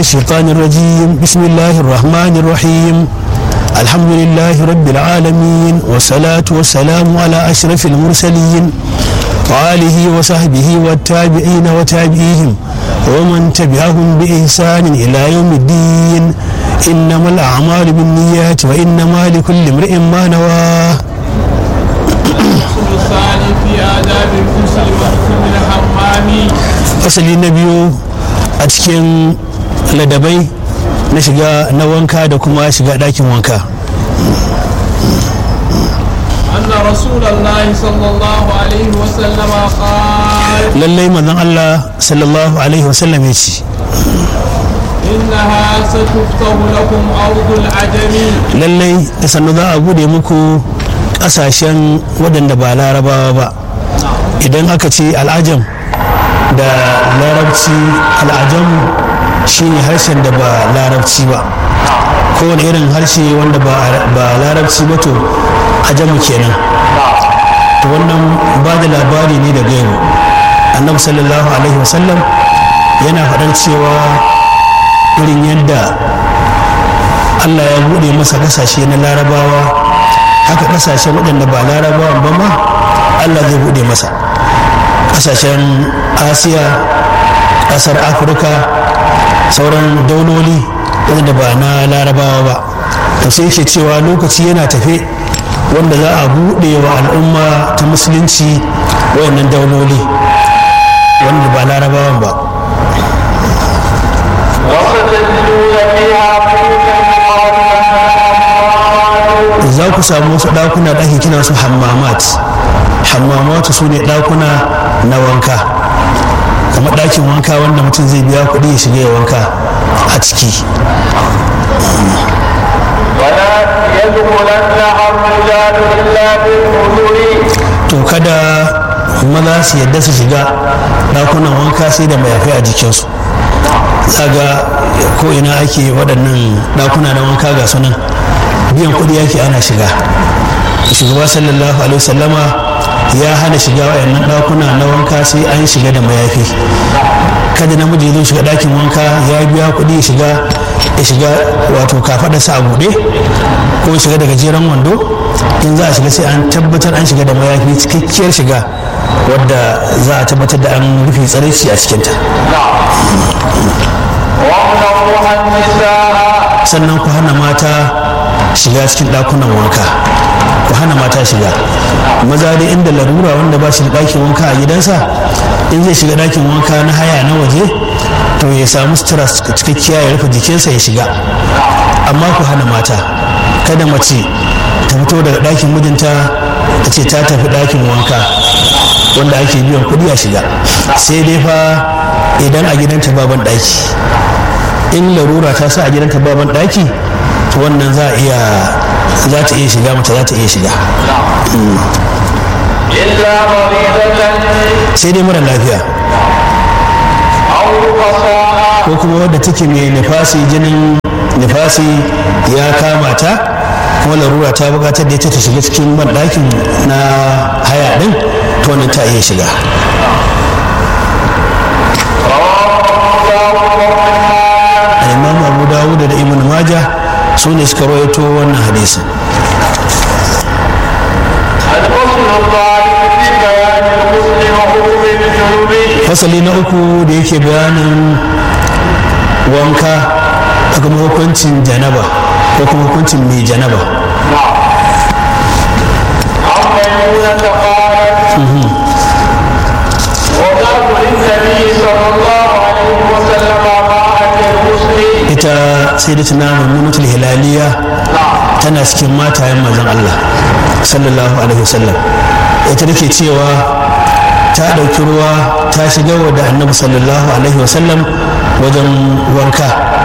الشيطان الرجيم بسم الله الرحمن الرحيم الحمد لله رب العالمين والصلاة والسلام على أشرف المرسلين وآله وصحبه والتابعين وتابعيهم ومن تبعهم بإحسان إلى يوم الدين إنما الأعمال بالنيات وإنما لكل امرئ ما نواه الثاني في آداب الغسل وحكم الحمام fasali na biyu a cikin ladabai na shiga na wanka da kuma shiga ɗakin wanka أن رسول الله صلى الله عليه وسلم قال lallai manzon Allah sallallahu alaihi wasallam ya ce إنها ستفتح لكم أرض العجم lallai da sannu za a bude muku ƙasashen waɗanda ba larabawa ba idan aka ce al'ajam da larabci al'ajam shine harshen da ba larabci ba kowane irin harshe wanda ba ba larabci ba to ajamu kenan to wannan ba da labari ne da gaibu annabi sallallahu alaihi wasallam yana faɗar cewa irin yadda allah ya buɗe masa ƙasashe na larabawa haka ƙasashen waɗanda ba larabawan ba ma allah zai buɗe masa ƙasashen asiya ƙasar afirka sauran dauloli waɗanda ba na larabawa ba to sai ke cewa lokaci yana tafe wanda za a buɗe wa al'umma ta musulunci wayannan dauloli wanda ba larabawan ba وستجدون فيها بيوتا قال za ku samu wasu ɗakuna da ake kina su hammamat hammamatu su ne ɗakuna na wanka kamar ɗakin wanka wanda mutum zai biya kuɗi ya shiga ya wanka a ciki ولا يدخلنها الرجال الا بالحضور to kada maza su yadda su shiga ɗakunan wanka sai da mayafai a jikinsu zaga ko ina ake waɗannan ɗakuna na wanka ga sunan biyan kuɗi yake ana shiga shugaba sallallahu alaihi wasallama ya hana shiga waɗannan ɗakuna na wanka sai an shiga da mayafi kada namiji ya zo shiga ɗakin wanka ya biya kuɗi ya shiga ya shiga wato kafaɗarsa a buɗe ko ya shiga da gajeren wando in za a shiga sai an tabbatar an shiga da mayafi cikakkiyar shiga wadda za a tabbatar da an rufe tsaraici a cikinta وامنعوها النساء sannan ku hana mata shiga cikin ɗakunan wanka ku hana mata shiga maza dai inda larura wanda ba shi da ɗakin wanka a gidansa in zai shiga ɗakin wanka na haya na waje to ya samu sutura cikakkiya ya rufe jikinsa ya shiga amma ku hana mata kada mace ta fito daga ɗakin mijinta ta ce ta tafi ɗakin wanka wanda ake biyan kuɗi a shiga sai dai fa idan a gidanta baban ɗaki in larura ta sa a gidanta baban ɗaki to wannan za a iya za ta iya shiga mace za ta iya shiga الا مريضة sai dai mara lafiya او رقصاء ko kuma wadda take mai nifasi jinin nifasi ya kama ta kuma larura ta buƙatar da ita ta shiga cikin banɗakin na haya ɗin to wannan ta iya shiga imam abu dawud da ibn maja su ne suka rawaito wannan hadisin الفصل الثالث في بيان الغسل وحكم الجنوب fasali na uku da yake bayanin wanka da kuma hukuncin janaba ko kuma hukuncin mai janaba عن ميمونة قالت وضعت للنبي صلى الله عليه وسلم ماء الغسل ita sai da tana mummunatul hilaliya tana cikin matayen mazan Allah sallallahu alaihi wasallam ita take cewa ta ɗauki ruwa ta shiga wa da annabi sallallahu alaihi wasallam wajen wanka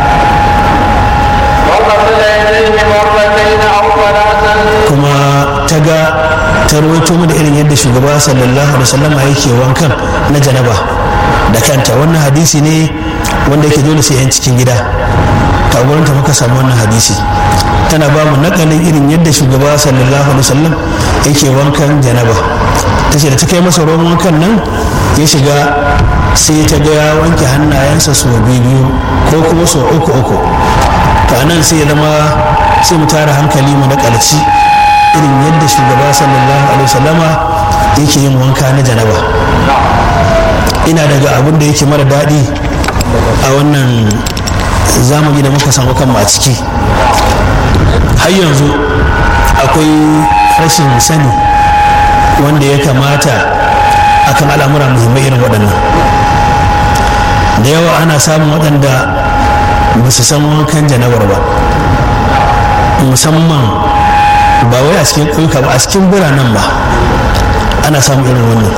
وغسل يديه مرتين او ثلاثا kuma ta ga ta rawaito mu da irin yadda shugaba sallallahu alaihi wasallam yake wankan na janaba da kanta wannan hadisi ne wanda yake dole sai yan cikin gida ta gurin ta muka samu wannan hadisi tana ba mu nakalin irin yadda shugaba sallallahu alaihi wasallam yake wankan janaba ta ce da ta kai masa ruwan wankan nan ya shiga sai ta ga ya wanke hannayensa sau biyu ko kuma sau uku uku to nan sai ya zama sai mu tara hankali mu na ƙarshe irin yadda shugaba sallallahu alaihi wasallama yake yin wanka na janaba ina daga abin da yake mara daɗi a wannan zamani da muka samu kanmu a ciki har yanzu akwai rashin sani wanda ya kamata akan al'amura muhimmai irin waɗannan da yawa ana samun waɗanda ba su san wankan janabar ba musamman ba wai a cikin ƙauyuka ba a cikin biranen ba ana samun irin wannan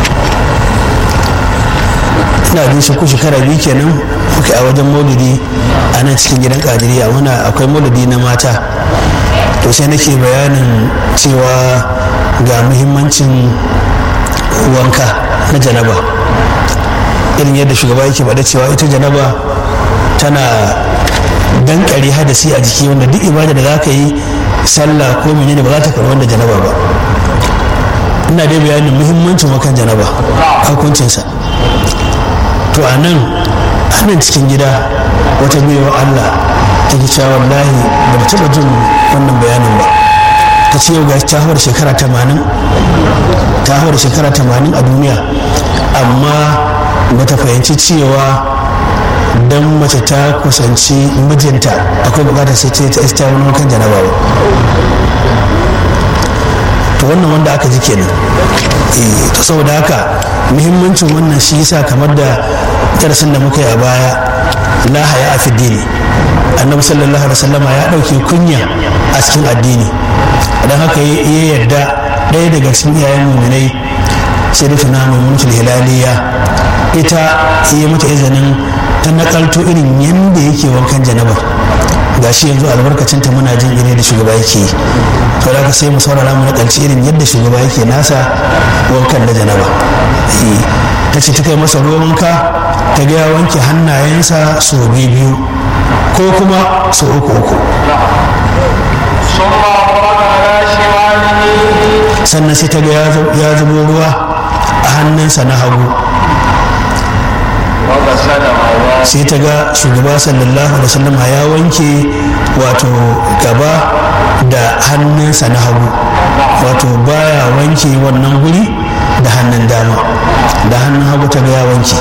ina jin shi ku shekara biyu kenan muka a wajen maulidi a nan cikin gidan kadiriya muna akwai maulidi na mata to sai nake bayanin cewa ga muhimmancin wanka na janaba irin yadda shugaba yake faɗa cewa ita janaba tana dankare hadasi a jiki wanda duk ibada da za ka yi sallah ko menene ba za ta karɓi wanda janaba ba ina dai bayanin muhimmancin wakan janaba hukuncinsa to a nan nan cikin gida wata baiwa allah ta ki cewa wallahi ba ta taɓa jin wannan bayanin ba ta ce yau ga ta hawar shekara tamanin ta hawar shekara tamanin a duniya amma ba ta fahimci cewa don mace ta kusanci mijinta akwai bukatar sai ta ista wani kan janaba ba to wannan wanda aka ji kenan to saboda haka muhimmancin wannan shi yasa kamar da darasin da muka yi a baya la haya a fiddini annabi sallallahu alaihi wasallama ya dauke kunya a cikin addini don haka ya yarda ɗaya daga cikin iyayen muminai sai da tuna maimunatul hilaliya ita yi mata izinin ta nakalto irin yadda yake wankan janabar ga shi yanzu albarkacinta muna jin ire da shugaba yake yi to da sai mu saurara mu nakalci irin yadda shugaba yake nasa wankan na janaba ta ce ta kai masa ruwan wanka ta ga ya wanke hannayensa sau biyu ko kuma sau uku uku sannan sai ta ga ya zubo ruwa a hannunsa na hagu sai ta ga shugaba sallallahu alaihi wasallam ya wanke wato gaba da hannunsa na hagu wato baya wanke wannan guri da hannun dama da hannun hagu ta ga ya wanke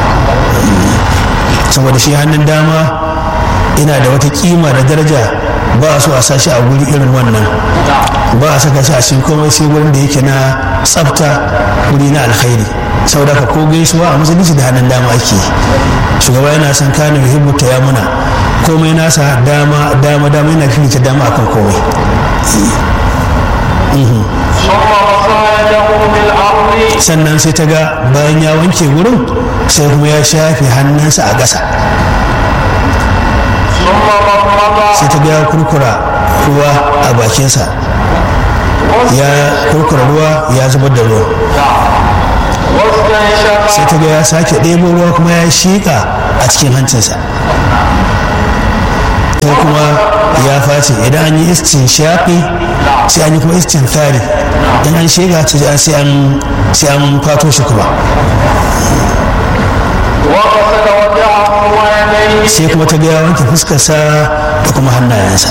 saboda shi hannun dama ina da wata kima da daraja ba a so a sashi a guri irin wannan ba a saka shi a cikin komai sai wurin da yake na tsafta wuri na alkhairi saboda ka ko gaisuwa a musulunci da hannun dama ake shugaba yana son kane muhimmu ta yamuna komai nasa dama dama dama yana fifita dama akan komai sannan sai ta ga bayan ya wanke wurin sai kuma ya shafe hannunsa a ƙasa sai ta ga ya kurkura ruwa a bakinsa ya kurkura ruwa ya zubar da ruwa sai ta ga ya sake ɗebo ruwa kuma ya shiƙa a cikin hancinsa sai kuma ya face idan an yi istin shaƙi sai an yi kuma istin tari in an shiga sai an fato shi kuma sai kuma ta gaya wanke fuskarsa da kuma hannayensa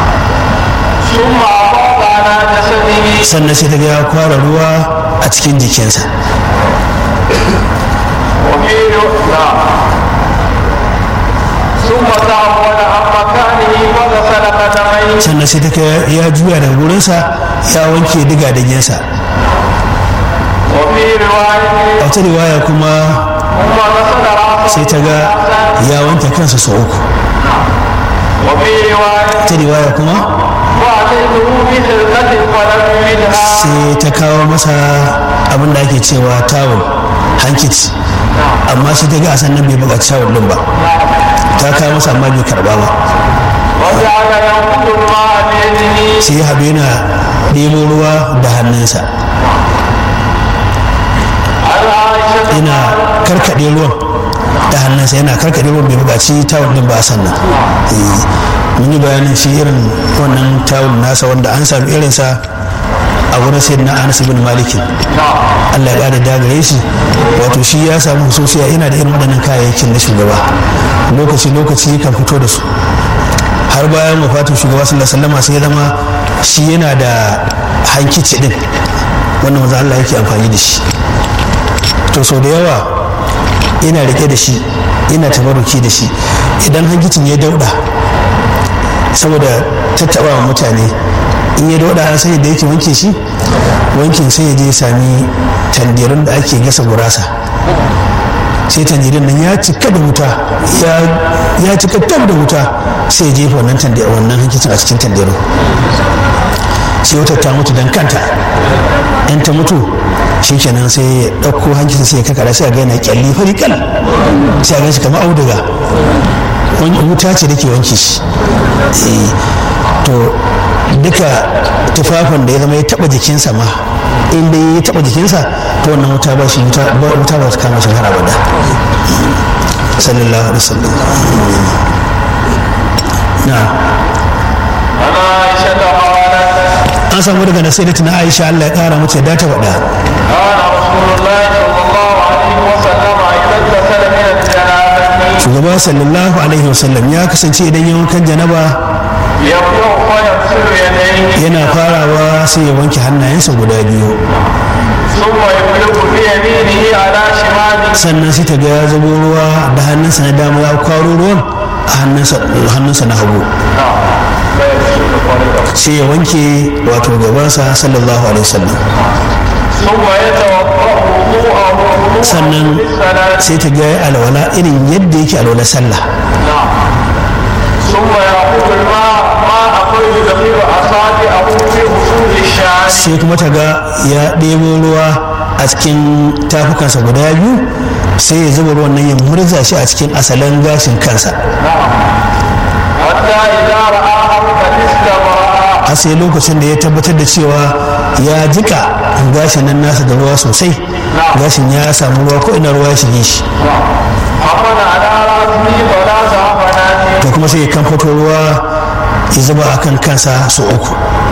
sannan sai ta gaya kwara ruwa a cikin jikinsa sannan sai ta ya juya daga wurinsa ya wanke diga dagensa a wata riwaya kuma sai ta ga ya wanke kansa sau uku ta riwaya kuma sai ta kawo masa abin da ake cewa tawul hankici amma sai ta ga a sannan bai buƙaci tawul ɗin ba ta kawo masa amma bai karɓa ba sai haɗu yana ɗebo ruwa da hannunsa yana karkaɗe ruwan da hannunsa yana karkaɗe ruwan bai buƙaci tawul ɗin ba sannan mun yi bayanin shi irin wannan tawul nasa wanda an sami irinsa a a wurin sayyidina anas ibn malikin allah ya ƙara dagare shi wato shi ya samu hususiya yana da irin waɗannan kayayyakin na shugaba lokaci lokaci kan fito da su har bayan wafatin shugaba sallallahu alaihi wasallam sai ya zama shi yana da hankici din wannan manzo Allah yake amfani da shi to sau da yawa ina rike da shi ina tabaruki da shi idan hankicin ya dauda saboda tattaba wa mutane in ya dauda an sanya da yake wanke shi wankin sai ya je sami tandirin da ake gasa gurasa sai tandirin nan ya cika da wuta ya cika tab da wuta sai ya jefa wannan wannan hankicin a cikin tandirin sai wutar ta mutu don kanta in ta mutu shikenan sai ya ɗauko hankicin sai ya kakara sai a ga yana kyalli fari kal sai a gan shi kamar auduga wuta ce da ke wanke shi to duka tufafin da ya zama ya taba jikinsa ma in dai ya taba jikinsa to wannan wuta ba shi wuta ba ta kama shi har abada sallallahu alaihi wasallam na an samu daga nasiru na aisha allah ya kara mace da ta faɗa shugaba sallallahu alaihi wasallam ya kasance idan ya wankan janaba yana farawa sai ya wanke hannayensa guda biyu sannan sai ta ga ya zubo ruwa da hannunsa na dama ya kwaro ruwan a hannunsa na hagu sai ya wanke wato gabansa sallallahu alaihi wasallam sannan sai ta ga alwala irin yadda yake alwala sallah sai kuma ta ga ya ɗebo ruwa a cikin tafukansa guda biyu sai ya zuba ruwan nan ya murza shi a cikin asalin gashin kansa har sai lokacin da ya tabbatar da cewa ya jika gashin nan nasa da ruwa sosai gashin ya samu ruwa ko ina ruwa ya shige shi to kuma sai ya kamfato ruwa ya zuba a kan kansa su uku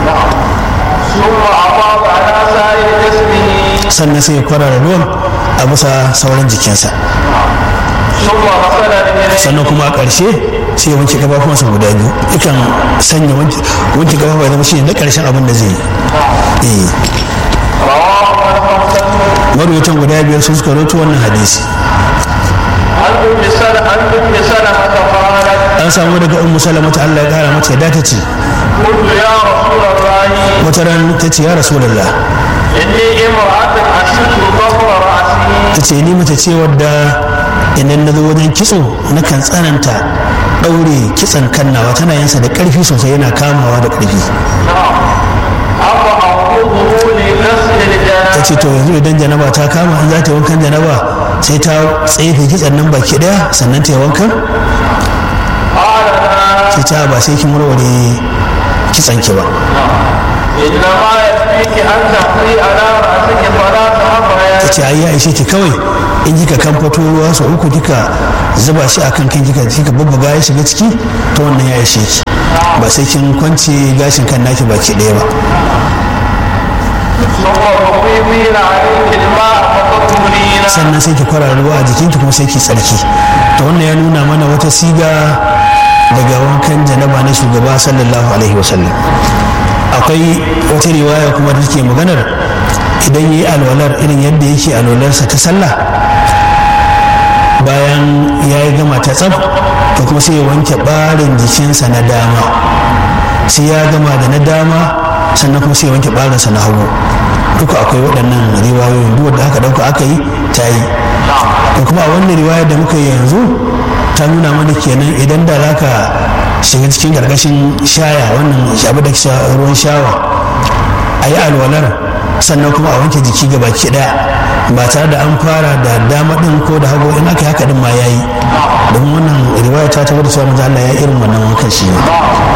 sannan sai ya kwarara ruwan a bisa sauran jikinsa sannan kuma a ƙarshe sai ya wanke gabafuwansa guda biyu yakan sanya wanke gabafuwa ya zama shi na ƙarshen abin da zai yi marwatan guda biyar sun suka roto wannan hadisi an samu daga ummu salama ta Allah ya kara mata yadda ta ce wata ran ta ce ya rasulullah ta ce ni mace ce wadda idan na zo wajen kitso na kan tsananta ɗaure kitson kannawa tana yansa da ƙarfi sosai yana kamawa da ƙarfi ta ce to yanzu idan janaba ta kama in za ta yi wankan janaba sai ta tsefe kitson nan baki ɗaya sannan ta yi wankan sai ta ba sai kin warware kitson ki ba ta ce ai ya ishe ki kawai in kika kamfato ruwa sau uku kika zuba shi a kan kan kika kika babbaga ya shiga ciki ta wannan ya ishe ki ba sai kin kwance gashin kan naki baki ɗaya ba sannan sai ki kwara ruwa a jikinki kuma sai ki tsarki ta wannan ya nuna mana wata siga daga wankan janaba na shugaba sallallahu alaihi wasallam akwai wata riwaya kuma da take maganar idan yi alwalar irin yadda yake alwalarsa ta sallah bayan ya yi gama ta tsaf to kuma sai ya wanke ɓarin jikinsa na dama sai ya gama da na dama sannan kuma sai ya wanke ɓarinsa na hagu duka akwai waɗannan riwayoyin duk wanda aka ɗauka aka yi ta yi to kuma a wannan riwayar da muka yi yanzu ta nuna mana kenan idan da za ka shiga cikin ƙarƙashin shaya wannan abu da ruwan shawa a yi alwalar sannan kuma a wanke jiki ga baki ɗaya ba tare da an fara da dama ɗin ko da hagu in aka yi haka ɗin ma ya yi don wannan riwaya ta tabbatar cewa manzo Allah ya irin wannan wankan shi ne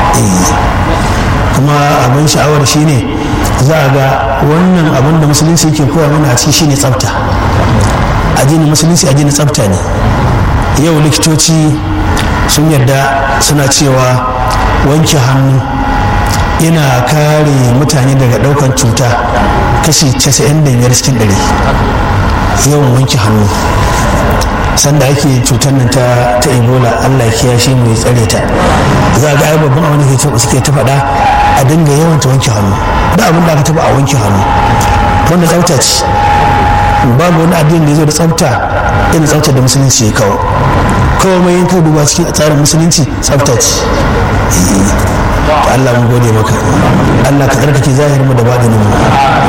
kuma abin sha'awar shi ne za a ga wannan abin da musulunci yake koya mana a ciki shine tsafta addinin musulunci addinin tsafta ne yau likitoci sun yarda suna cewa wanke hannu yana kare mutane daga daukan cuta kashi 95 cikin 100 yawan wanke hannu sanda ake cutar nan ta ta ebola allah ya kiyashe mu ya tsare ta za ga ai babban abin da ke suke ta faɗa a dinga yawan ta wanke hannu da abin da aka taba a wanke hannu wanda tsafta ce babu wani addini da ya zo da tsafta irin tsaftar da musulunci ya kawo kawai mai yanka duba cikin tsarin musulunci tsafta ce Allah mun gode maka Allah ka tsarkake zahirin mu da baɗinin mu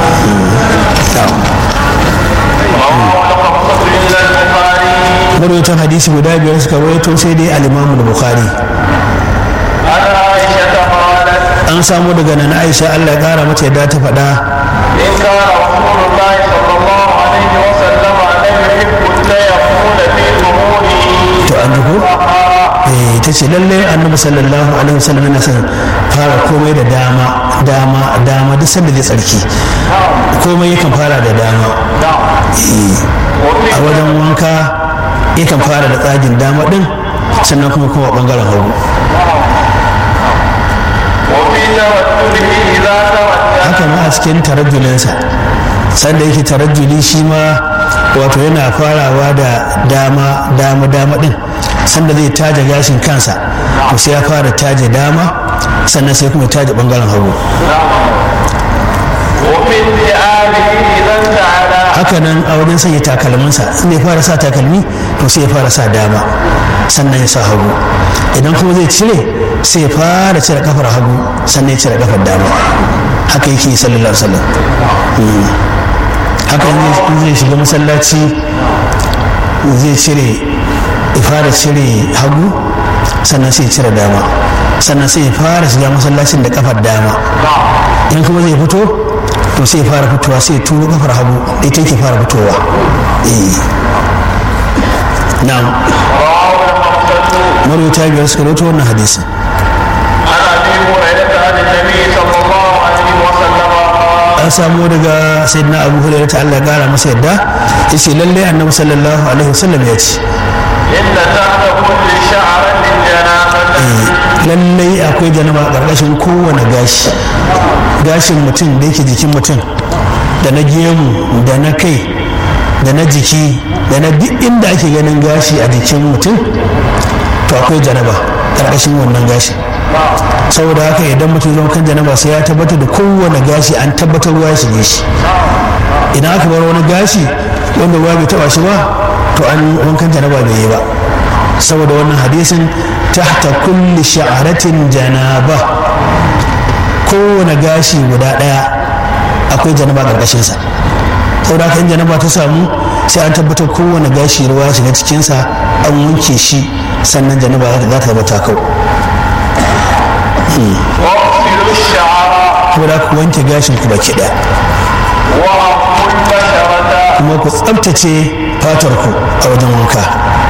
marwaitan hadisi guda biyar suka waito sai dai al-imamu bukhari an samu daga nan aisha Allah ya kara mata yadda ta faɗa إن كان رسول الله صلى الله عليه وسلم لم يحب التيمم في ظهوره to an ji ko eh ta ce lalle annabi sallallahu alaihi wasallam yana son fara komai da dama dama dama duk sanda zai tsarki komai yakan fara da dama Eh, a wajen wanka yakan fara da tsagin dama din sannan kuma kuma bangaren hagu وفي توجهه إذا توجه haka ma a cikin tarajjulinsa sanda yake tarajjuli shi ma wato yana farawa da dama dama dama din sanda zai taje gashin kansa to sai ya fara taje dama sannan sai kuma ya taje bangaren hagu وفي انتعاله إذا انتعل haka nan a wajen sanya takalminsa in ya fara sa takalmi to sai ya fara sa dama sannan ya sa hagu idan kuma zai cire sai ya fara cire kafar hagu sannan ya cire kafar dama haka yake sallallahu alaihi wasallam Mm. haka in zai- in zai shiga masallaci zai cire ya fara cire hagu sannan sai ya cire dama sannan sai ya fara shiga masallacin da kafar dama in kuma zai fito to sai ya fara fitowa sai ya turo kafar hagu ita yake fara fitowa eh na'am رواه المقتدى marwata biyar suka rawaito wannan hadisin عن أبي هريرة عن النبي صلى الله عليه وسلم قال an samu daga sayyidina abu hurairah ta Allah ya kara masa yadda yace lalle annabi sallallahu alaihi wasallam ya ce إن تحت كل شعرة جنابة lallai akwai janaba a ƙarƙashin kowane gashi gashin mutum da yake jikin mutum da na gemu da na kai da na jiki da na duk inda ake ganin gashi a jikin mutum to akwai janaba ƙarƙashin wannan gashi saboda haka idan mutum zama kan janaba sai ya tabbatar da kowane gashi an tabbatar ruwa ya shige shi idan aka bar wani gashi wanda ruwa bai taba shi ba to an wankan janaba bai yi ba saboda wannan hadisin tahta kulli sha'aratin janaba kowane gashi guda daya akwai janaba karkashinsa saboda haka in janaba ta samu sai an tabbatar kowane gashi ruwa ya shiga cikinsa an wanke shi sannan janaba za ta zama ta kau واغسلوا الشعر saboda haka ku wanke gashin ku baki daya وأقوا البشرة kuma ku tsabtace fatar ku a wajen wanka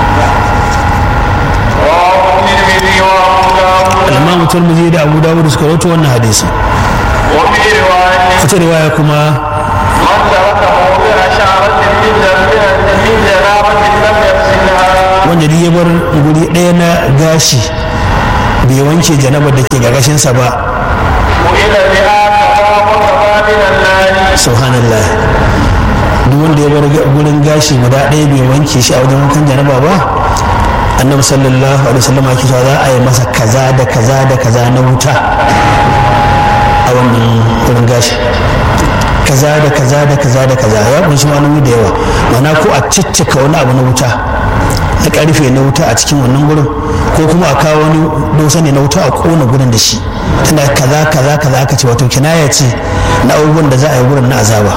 رواه الترمذي وأبو داود al-imamu turmizi da abu dawud suka rawaito wannan hadisi وفي رواية wata riwaya kuma من ترك موضع شعرة من جنبها من جنابة لم يغسلها wanda duk ya bar guri ɗaya na gashi bai wanke janabar da ke gargashinsa ba وإلى بها كما وكما من النار subhanallah duk wanda ya bar ga- gurin gashi guda ɗaya bai wanke shi a wajen wankan janaba ba annabi sallallahu alaihi wasallam ake cewa za a yi masa kaza da kaza da kaza na wuta a wannan gurin gashi kaza da kaza da kaza da kaza ya kunshi malami da yawa mana ko a ciccika wani abu na wuta na karfe na wuta a cikin wannan gurin ko kuma a kawo wani dosa ne na wuta a kona gurin da shi tana kaza kaza kaza aka ce wato kinaya ce na abubuwan da za a yi gurin na azaba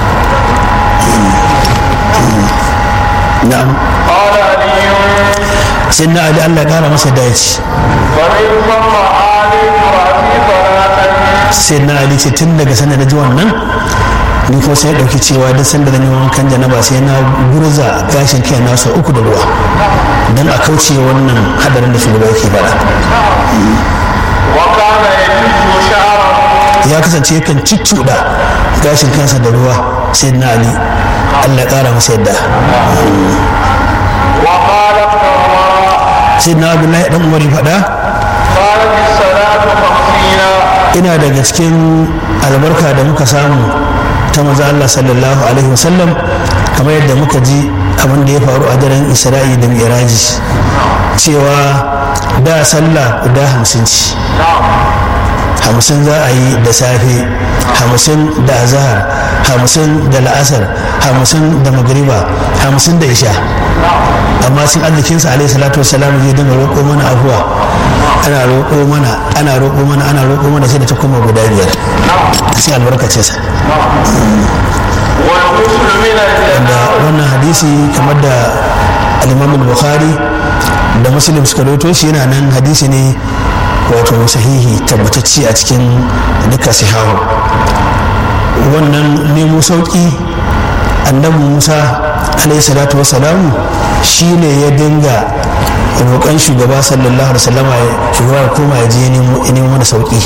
na'am قال علي sai na ali Allah ya kara masa dace فمن ثم آليت رأسي صلاة sai na ali ce tun daga sanda na ji wannan ni kuma sai ya ɗauki cewa duk sanda zan yi wankan janaba sai na gurza gashin kai na sau uku da ruwa don a kauce wannan hadarin da shugaba yake faɗa وكان يجز شعره ya kasance yakan cicciɗa gashin kansa da ruwa sai na ali Allah ya ƙara masa yadda وقال ابن عمر sai na abdullahi dan umar ya faɗa قالت الصلاة خمسين ina daga cikin albarka da muka samu ta maza Allah sallallahu alaihi wasallam kamar yadda muka ji abin da ya faru a daren isra'i da miraji cewa da sallah guda hamsin ci hamsin za a yi da safe hamsin da azahar hamsin da la'asar hamsin da magriba hamsin da isha amma sun arzikinsa alaihi salatu wasalam zai dinga roƙo mana afuwa ana roƙo mana ana roƙo mana ana roƙo mana sai da ta koma guda biyar sai albarkace sa wanda wannan hadisi kamar da al-imam bukhari da muslim suka rawaito shi yana nan hadisi ne wato sahihi tabbatacce a cikin duka sihahu wannan nemo sauki annabi musa alaihi salatu wasalamu shi ne ya dinga roƙon shugaba sallallahu alaihi wasallama shugaba ya koma ya je ya nemo mana sauki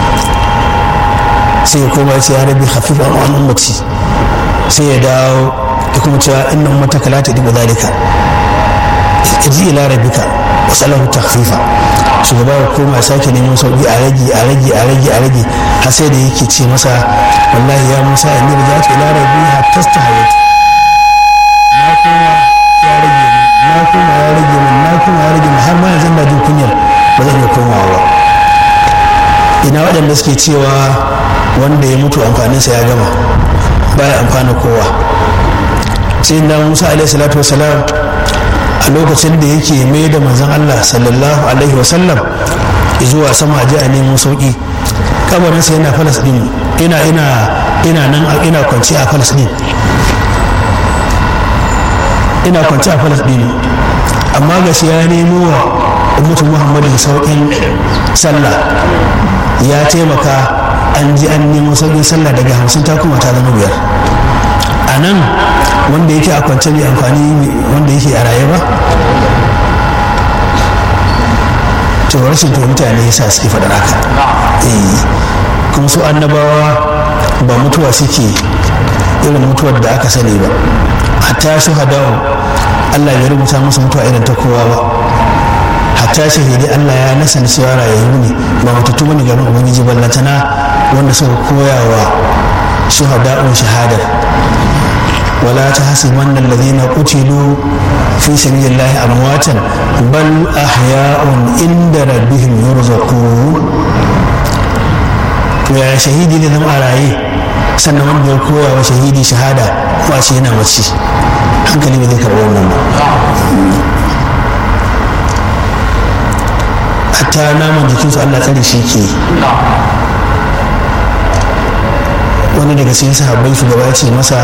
sai ya koma ya ce ya rabi hafifan an ummati sai ya dawo ya kuma cewa inna ummataka la tadibu zalika ji ila rabbika wa salahu takhfifa shugaba ya koma sake neman sauki a rage a rage a rage a rage har sai da yake ce masa wallahi ya musa in yi rajatu ila rabbi hatta stahayat na koma ya rage min na koma ya rage min na koma ya rage min har ma yanzu na jin kunyar ba zan iya komawa ba ina waɗanda suke cewa wanda ya mutu amfaninsa ya gama baya amfana kowa sai da musa alaihi salatu wasalam a lokacin da yake mai da manzon allah sallallahu alaihi wasallam zuwa sama ji a nemo sauki kabarinsa yana falasɗin ina ina ina nan ina kwanci a falasɗin ina kwanci a falasɗin amma ga shi ya nemo wa ummatu muhammadin sauƙin sallah ya taimaka an ji an nemo sauƙin sallah daga hamsin ta kuma ta zama biyar a nan wanda yake a kwance mai amfani wanda yake a raye ba to rashin fahimta ne yasa suke faɗar haka kuma su annabawa ba mutuwa suke irin mutuwar da aka sani ba hatta shuhadawa Allah ya rubuta musu mutuwa irin ta kowa ba hatta shahidi Allah ya nasa na cewa rayayyu ne ba mutattu bane garin ubangiji ballantana wanda suka koya wa shuhada'un shahadar ولا تحسبن الذين قتلوا في سبيل الله أمواتا بل أحياء عند ربهم يرزقون ya shahidi da zama a raye sannan wanda ya koya wa shahidi shahada kuma ce yana mace hankali ba zai karɓi wannan ba hatta naman jikinsu Allah tsare shi ke wani daga cikin sahabbai shugaba ya ce masa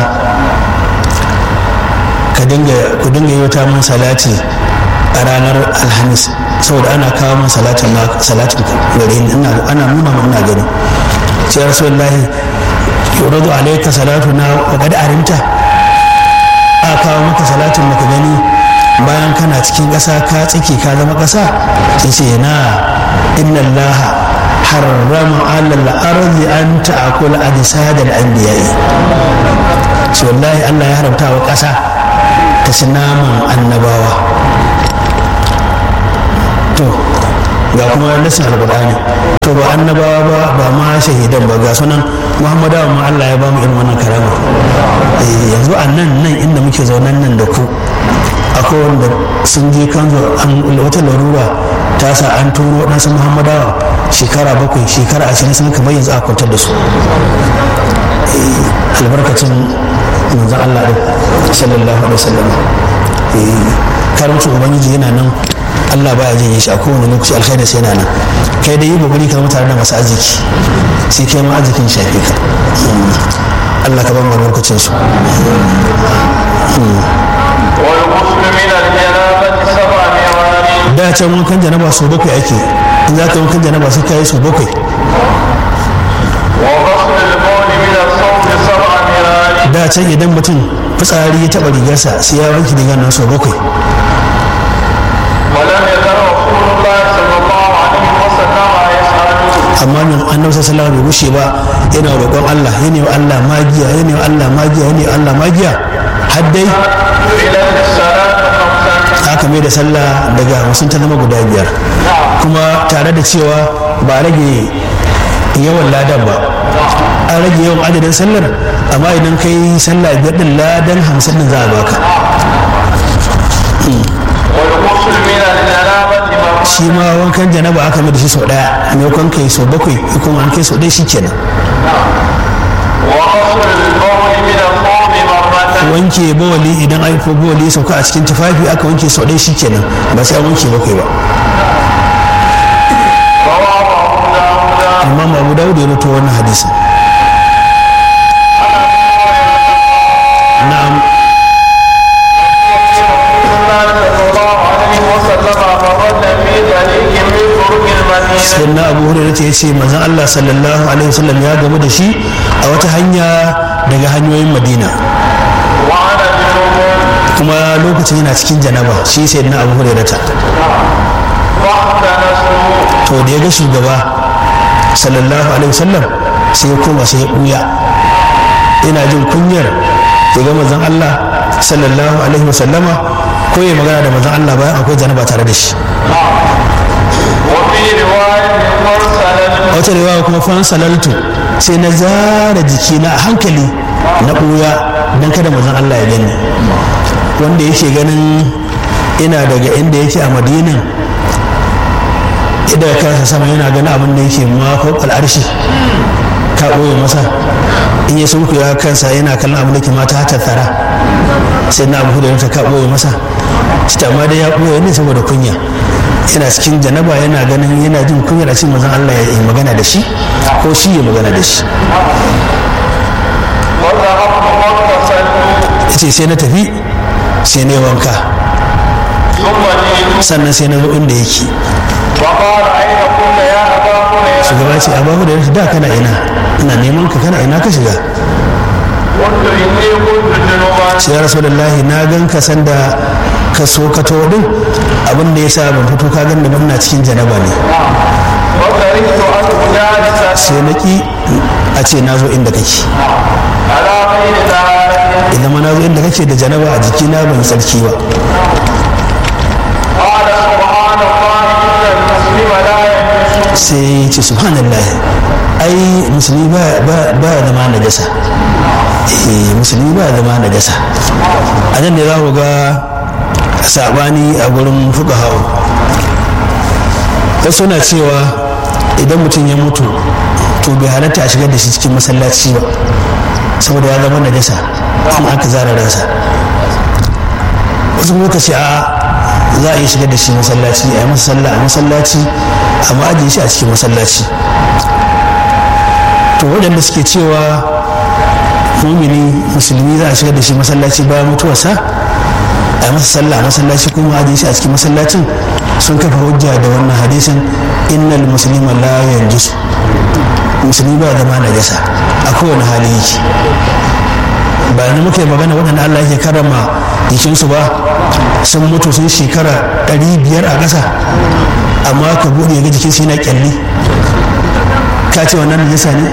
ku dinga yi wata mun salati a ranar alhamis saboda ana kawo mun salatin salatin gare ni ana nuna mun ina gani sai rasulullahi yuradu alayka salatu na wa qad arimta a kawo maka salatin maka gani bayan kana cikin ƙasa ka tsike ka zama ƙasa sai ce na inna allaha harrama alal ardi an ta'kula ajsadal anbiya'i ce wallahi Allah ya haramta wa ƙasa ta ci naman annabawa to ga kuma nasin alkur'ani to ba annabawa ba ba ma shahidan ba ga sunan muhammadawa ma Allah ya ba mu irin wannan karama yanzu a nan nan inda muke zaunan nan da ku akwai wanda sun je kan wata larura ta sa an turo waɗansu muhammadawa shekara bakwai shekara ashirin sun kamar yanzu a kwantar da su albarkacin manzon Allah ɗin sallallahu alaihi wasallam karamcin ubangiji yana nan Allah baya jin shi a kowane lokaci alkhairi sai yana nan kai dai yi kokari ka tare da masu arziki sai kai ma arzikin shafe ka Allah ka ba mu albarkacin su da can wankan janaba sau bakwai ake in za ka yi wankan janaba sai ka yi sau bakwai da can idan mutum fitsari ya taɓa rigarsa sai ya wanke rigar nan sau bakwai amma nan annabi sallallahu alaihi bai gushe ba yana roƙon Allah yana wa Allah magiya yana wa Allah magiya yana wa Allah magiya har dai aka mai da sallah daga hamsin ta zama guda biyar kuma tare da cewa ba rage yawan ladan ba an rage yawan adadin sallar amma idan kai sallah biyar din ladan hamsin din za a baka والغسل من الجنابة مرة shi ma wankan janaba aka mai da shi sau daya maimakon kai sau bakwai kuma an kai sau ɗaya shi kenan وغسل البول من الثوب مرة wanke bawali idan an ko bawali ya sauka a cikin tufafi aka wanke sau ɗaya shi kenan ba sai an wanke bakwai ba رواه أبو داود imam abu dawud ya rubuta wannan hadisi na'am رسول الله صلى الله عليه وسلم مرد في طريق المدينة sai na abu hurairah ya ce manzon Allah sallallahu alaihi wasallam ya gamu da shi a wata hanya daga hanyoyin Madina وأنا جنوب kuma lokacin yana cikin janaba shi sai na abu hurairah ta فاحتنست to da ya ga shugaba sallallahu alaihi wasallam sai ya koma sai ya buya ina jin kunyar ya ga manzon Allah sallallahu alaihi wasallama ko ya magana da manzon Allah bayan akwai janaba tare da shi وفي رواية مرسلة a wata riwaya kuma fan salaltu sai na zara jikina a hankali na ɓuya don kada mazan Allah ya gani wanda yake ganin ina daga inda yake a madinan idan kansa sama yana ganin abin da yake mako al'arshi ka ɓoye masa in ya sun ya kansa yana kallon abin da ke mata hata tsara sai na abu da ka ɓoye masa cita ma dai ya ɓoye ne saboda kunya yana cikin janaba yana ganin yana jin kunyar a cikin mazan Allah ya yi magana da shi ko shi ya magana da shi وذهبت فاغتسلت ya ce sai na tafi sai na yi wanka ثم جئت sannan sai na zo inda yake وقال أين كنت يا أبا هريرة shugaba ce a babu da yanzu da kana ina ina neman ka kana ina ka shiga قلت إني كنت جنوبا sai ya rasu na gan ka sanda ka so ka to din abin da ya sa ban fito ka gan da ban na cikin janaba ne وكرهت أن أجالس sai na ki a ce na zo inda kake على غير طهارة idan ma na zo inda kake da janaba a jikina ban yi tsarki ba قال سبحان الله إن المسلم لا يجوز sai ya ce subhanallah ai musulmi ba ba ba ya zama najasa eh musulmi ba ya zama najasa a nan ne za ku ga sabani a gurin fuqaha wasu na cewa idan mutum ya mutu to bai halatta a shigar da shi cikin masallaci ba saboda ya zama najasa in aka zara ransa wasu muka ce a za a iya shigar da shi masallaci a yi masa sallah a masallaci amma ajiye shi a cikin masallaci to waɗanda suke cewa mumini musulmi za a shigar da shi masallaci bayan mutuwarsa a yi masa sallah a masallaci kuma ajiye shi a cikin masallacin sun kafa hujja da wannan hadisin innal muslima la yanjisu musulmi ba zama najasa a kowane hali yake ba ni muke magana waɗanda Allah yake karama jikinsu ba sun mutu sun shekara ɗari biyar a ƙasa amma ka buɗe ga jikinsu yana ƙyalli ka ce wannan najasa ne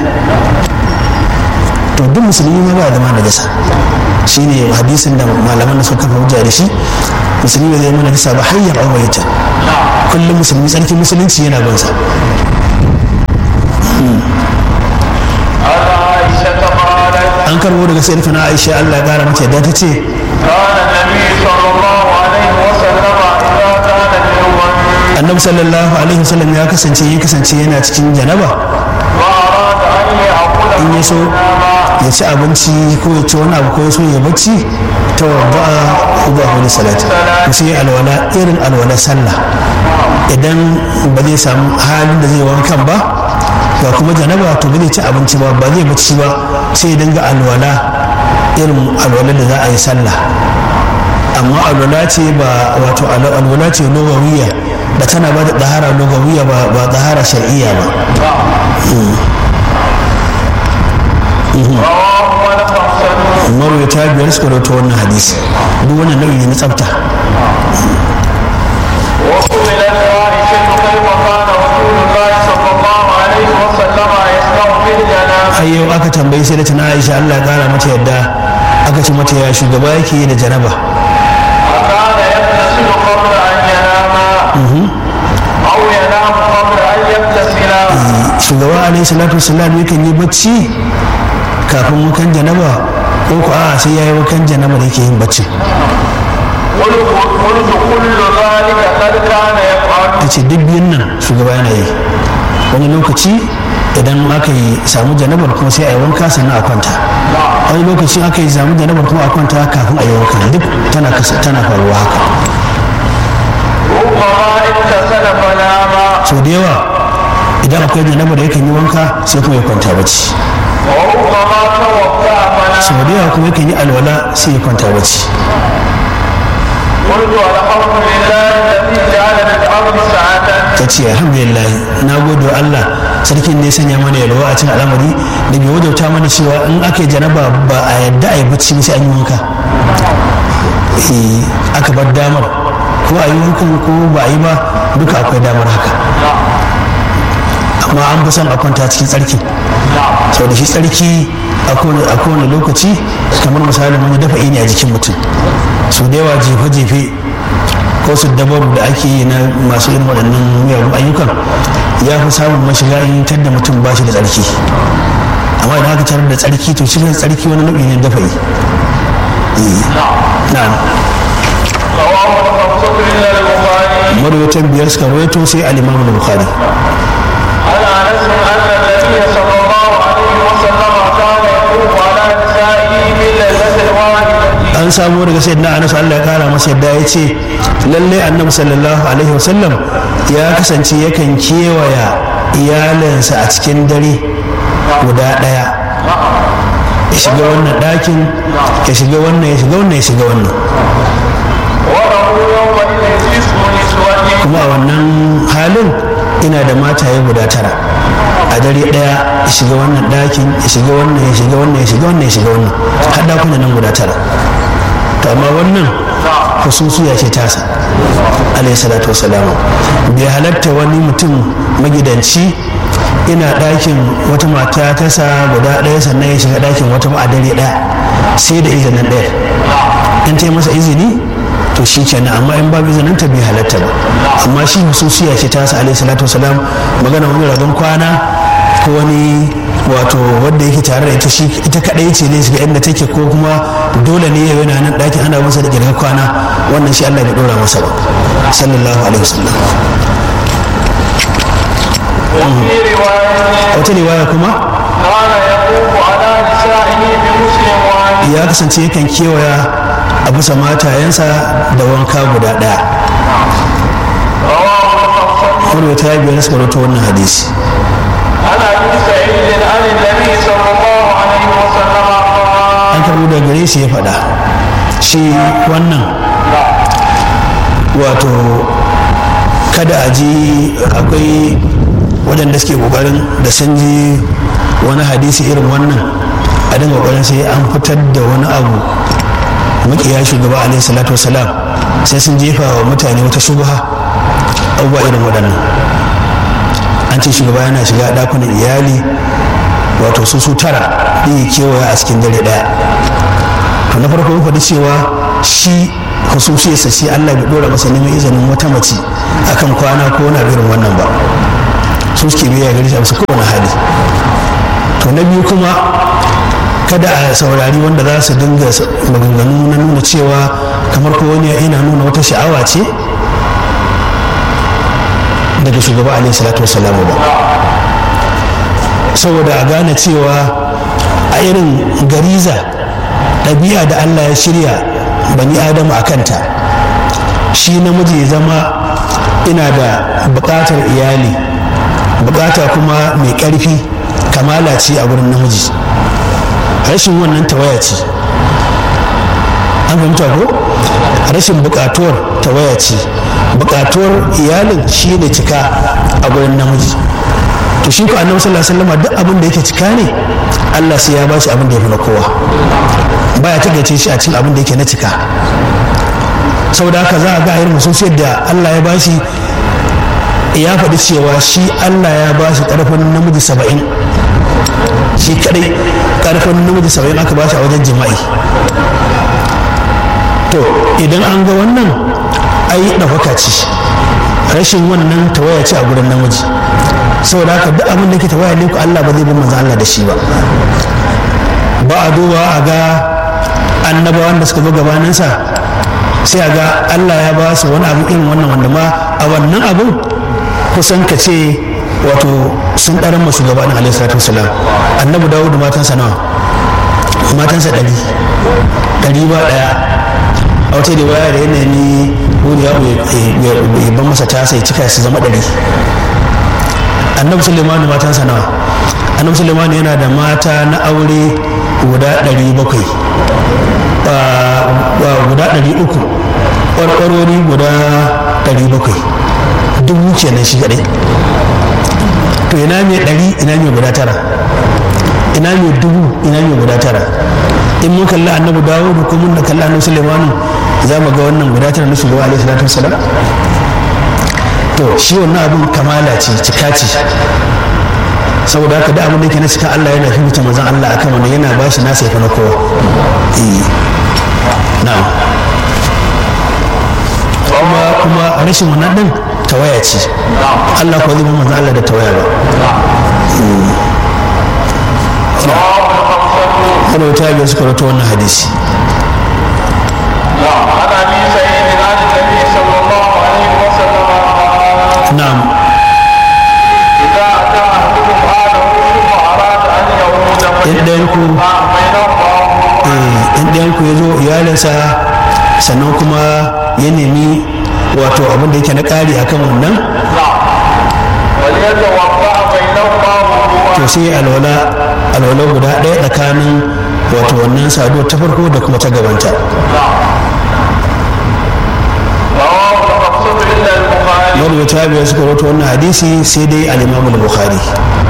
to duk musulmi ma ba zama najasa shi ne hadisin da malaman da suka kafa hujja da shi musulmi ba zai mana najasa ba har ya aure kullum musulmi tsarkin musulunci yana bansa عن عائشة قالت an karbo daga sai na aisha Allah ya kara mata yadda ta ce كان النبي صلى الله عليه وسلم إذا كان جنوبا annabi sallallahu alaihi wasallam ya kasance ya kasance yana cikin janaba وأراد أن يأكل in ya so ya ci abinci ko ya ci wani abu ko ya so ya bacci ta wadda ba wani salati ko sai alwala irin alwala sallah idan ba zai samu halin da zai wankan ba ga kuma janaba to ba zai ci abinci ba ba zai bacci ba sai ya dinga alwala irin alwala da za a yi sallah amma alwala ce ba wato alwala ce logawiya da tana ba da dahara logawiya ba ba dahara shar'iyya ba رواه الخمسة marwata biyar suka rawaito wannan hadisi duk wannan nau'i ne na tsafta وسئلت عائشة كيف كان رسول الله صلى الله عليه وسلم يصنع في الجنابة har yau aka tambayi sai da tana aisha allah ya kara mata yadda aka ce mata ya shugaba yake yi da janaba أكان يغتسل قبل أن ينام أو ينام قبل أن يغتسل shugaba alaihi salatu wasalam yakan yi bacci kafin wakan janaba ko ko a sai yayi wakan janaba da yake yin bacci قلت قلت كل ذلك قد كان يفعل tace duk biyun nan shugaba yana yi wani lokaci idan aka yi samu janabar kuma sai a yi wanka sannan a kwanta wani lokaci aka yi samu janabar kuma a kwanta kafin a yi wanka duk tana kas- tana faruwa haka ربما اغتسل فنام sau da yawa idan akwai janabar yakan yi wanka sai kuma ya kwanta bacci وربما توضأ فنام sau da yawa kuma yakan yi alwala sai ya kwanta bacci قلت الحمد لله الذي جعل في الأرض ساعة ta ce alhamdulillah na gode wa Allah sarkin da ya sanya mana yalwa a cikin al'amari da bai wajauta mana cewa in aka yi janaba ba a yadda a yi bacci ba sai an yi wanka Eh, aka bar damar ko a yi wankan ko ba a yi ba duka akwai damar haka amma an fi son a kwanta cikin tsarki sau da shi tsarki a kowane a kowane lokaci kamar misalin wani dafa ne a jikin mutum su da yawa jefe-jefe ko su dabaru da ake yi na masu irin waɗannan miyagun ayyukan ya fi samun mashiga in da mutum ba shi da tsarki amma idan aka tarar da tsarki to shi tsarki wani nau'i ne dafa yi na'am رواه الخمسة إلا البخاري marwatan biyar suka rawaito sai al-imam al-bukhari عن أنس أن النبي صلى الله عليه وسلم كان يطوف على نسائه بالليلة الواحدة an samu daga sayyidina anas Allah ya kara masa yadda ya ce lalle annabi sallallahu alaihi wasallam ya kasance yakan kewaya iyalinsa a cikin dare guda ɗaya ya shiga wannan ɗakin ya shiga wannan ya shiga wannan ya shiga wannan وله يومئذ تسع نسوة kuma a wannan halin ina da mataye guda tara a dare ɗaya ya shiga wannan ɗakin ya shiga wannan ya shiga wannan ya shiga wannan ya shiga wannan har ɗakunan nan guda tara to amma wannan hususiya ce tasa alayhi salatu wasalamu bai halatta wani mutum magidanci ina ɗakin wata mata ta sa guda ɗaya sannan ya shiga ɗakin wata ba a dare ɗaya sai da izinin ɗaya in ta yi masa izini to shi kenan amma in babu izinin ta bai halatta ba amma shi hususiya ce tasa alayhi salatu wasalam magana wani rabon kwana ko wani wato wanda yake tare da ita shi ita kadai ce ne shiga inda take ko kuma dole ne yau yana nan ɗakin ana masa da girgar kwana wannan shi Allah bai dora masa ba sallallahu alaihi wasallam وفي رواية wata riwaya kuma كان يطوف على نسائه بمسلم واحد ya kasance yakan kewaya a bisa matayensa da wanka guda ɗaya رواه الخمسة wani wata biyar suka rawaito wannan hadisi عن أبي سعيد عن النبي صلى الله عليه وسلم قال an karbo da gare shi ya faɗa shi wannan wato kada a ji akwai waɗanda suke ƙoƙarin da sun ji wani hadisi irin wannan a dinga ƙoƙarin sai an fitar da wani abu makiya shugaba alaihi salatu wasalam sai sun jefa wa mutane wata shubha abubuwa irin waɗannan an ce shugaba yana shiga ɗakunan iyali wato su su tara ɗaya kewaya a cikin dare ɗaya to na farko mun faɗi cewa shi hususiyarsa shi Allah bai dora masa neman izinin wata mace akan kwana ko wani irin wannan ba su suke biya gari shi a bisa kowane hali to na biyu kuma kada a saurari wanda za su dinga maganganu na nuna cewa kamar ko wani yana nuna wata sha'awa ce daga shugaba alaihi salatu wasalamu ba saboda a gane cewa a irin gariza ɗabi'a da allah ya shirya bani adamu a kanta shi namiji ya zama ina da buƙatar iyali buƙata kuma mai ƙarfi kamala ce a wurin namiji rashin wannan tawaya ce an fahimta ko rashin buƙatuwar tawaya ce buƙatuwar iyalin shi ne cika a wurin namiji to shi ko annabi sallallahu alaihi wasallam duk abin da yake cika ne Allah sai ya ba shi abin da ya fi na kowa baya tagace shi a cikin abin da yake na cika saboda haka za a ga irin mususiyar da Allah ya bashi ya faɗi cewa shi Allah ya ba shi ƙarfin namiji saba'in shi kadai ƙarfin namiji saba'in aka ba shi a wajen jima'i to idan an ga wannan ai ɗaukaka ce rashin wannan tawaya ce a gurin namiji saboda haka duk abin da ke tawaya ne ku Allah ba zai bin manzo Allah da shi ba ba a duba a ga annabawan da suka zo gabaninsa sai a ga Allah ya ba su wani abu irin wannan wanda ma a wannan abun kusan ka ce wato sun ɗaran masu gabanin alaihi salatu wasalam annabi dawud matansa nawa matansa ɗari ɗari ba ɗaya a wata da waya da yanayi wuri ya ban masa tasa ya cika su zama ɗari annabi sulemanu matansa nawa annabi sulemanu yana da mata na aure guda ɗari bakwai guda ɗari uku ƙwarƙwarori guda ɗari bakwai dubu kenan shi kaɗai to ina mai ɗari ina mai guda tara ina mai dubu ina mai guda tara in mun kalli annabi dawudu ko mun da kalli annabi sulaimanu za mu ga wannan guda tara na shugaba alaihi salatu wasalam to shi wannan abin kamala ce cika ce saboda haka da abin da yake na cika Allah yana fifita manzon Allah akan wannan yana ba shi nasa yafi na kowa na'am kuma kuma rashin wannan din tawaya ce Allah ko zai bi manzon Allah da tawaya ba kada wata biyar suka rato wannan hadisi عن ابي سعيد عن النبي صلى الله عليه وسلم قال na'am اذا اتى احدكم اهله ثم اراد ان يعود in ɗayan ku بينهما eh, in ɗayan ku ya zo iyalinsa sannan kuma ya nemi wato abin da yake na ƙari akan wannan وليتوضا بينهما وضوءا to sai alwala alwala guda ɗaya tsakanin wato wannan saduwar ta farko da kuma ta gabanta رواه المقصود الا البخاري wani wata biyar suka rato wannan hadisi sai dai al-imamul bukhari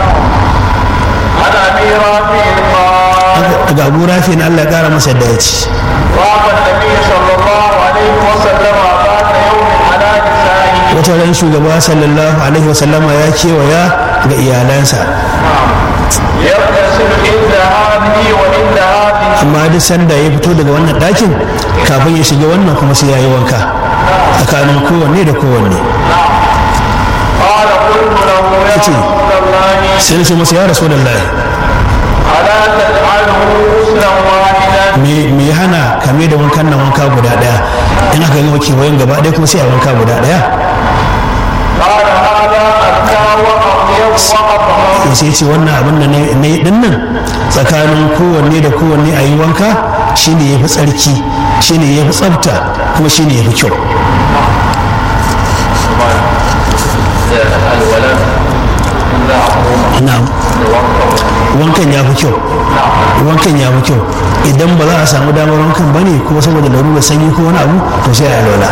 عن ابي رافع قال daga abu rafi na allah ya kara masa da ya ci طاف النبي صلى الله عليه وسلم ذات يوم على نسائه wata ran shugaba sallallahu alaihi wasallama ya kewaya ga iyalansa يغتسل عند هذه وعند هذه amma duk sanda ya fito daga wannan ɗakin kafin ya shiga wannan kuma sai ya yi wanka tsakanin kowanne da kowanne قال قلت له يا كتير. رسول الله sai na ce masa ya rasu da ألا تجعله غسلا واحدا me me ya hana kame da wankan nan wanka guda ɗaya in aka gama kewayen gaba ɗaya kuma sai a wanka guda ɗaya قال هذا أزكى وأطيب وأطهر ya sai ce wannan abin da na na yi ɗin nan tsakanin kowanne da kowanne a yi wanka shine ya fi tsarki shine ya fi tsafta kuma shine ya fi kyau na'am wankan ya fi kyau wankan ya fi kyau idan ba za a samu damar wankan ba ne ko saboda larurar sanyi ko wani abu to sai a lola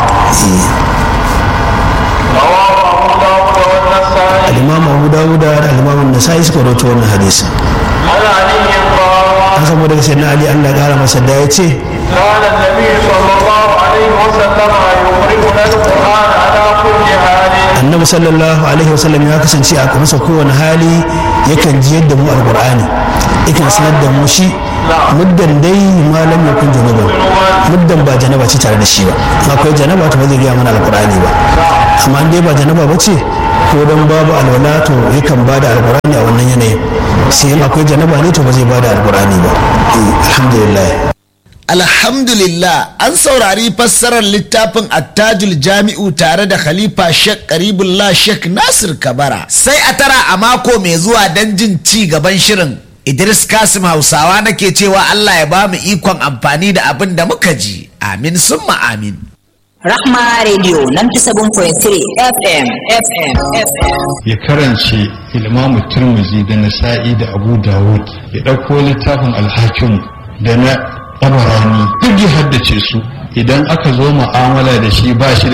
رواه أبو داود والنسائي al-imam abu dawuda da al-imam nasa'i suka rawaito wannan hadisi عن علي قال an samu daga sayyidina ali Allah ya kara masa da ya ce كان النبي صلى الله عليه وسلم يقرئنا القرآن على كل حال annabi sallallahu alaihi wasallam ya kasance a masa kowane hali yakan ji yadda mu alqur'ani yakan sanar da mu shi muddan dai malam ya kun janaba muddan ba janaba ce tare da shi ba in akwai janaba to ba zai gaya mana alqur'ani ba amma in dai ba janaba ba ce ko dan babu alwala to yakan bada alqur'ani a wannan yanayin sai in akwai janaba ne to ba zai bada alqur'ani ba Eh, alhamdulillah Alhamdulillah an saurari fassarar littafin attajul jami'u tare da Khalifa Sheikh Karibullah Sheikh Nasir Kabara. Sai a tara a mako mai zuwa don jin ci gaban shirin. Idris Kasim Hausawa nake cewa Allah ya ba mu ikon amfani da abin da muka ji. Amin summa amin. Rahma Radio 97.3 FM FM FM. ya karance ilmamu turmuzi da nasa'i da abu dawud ya ɗauko littafin alhakim da na tabarani duk ya haddace su idan aka zo mu'amala da shi ba shi da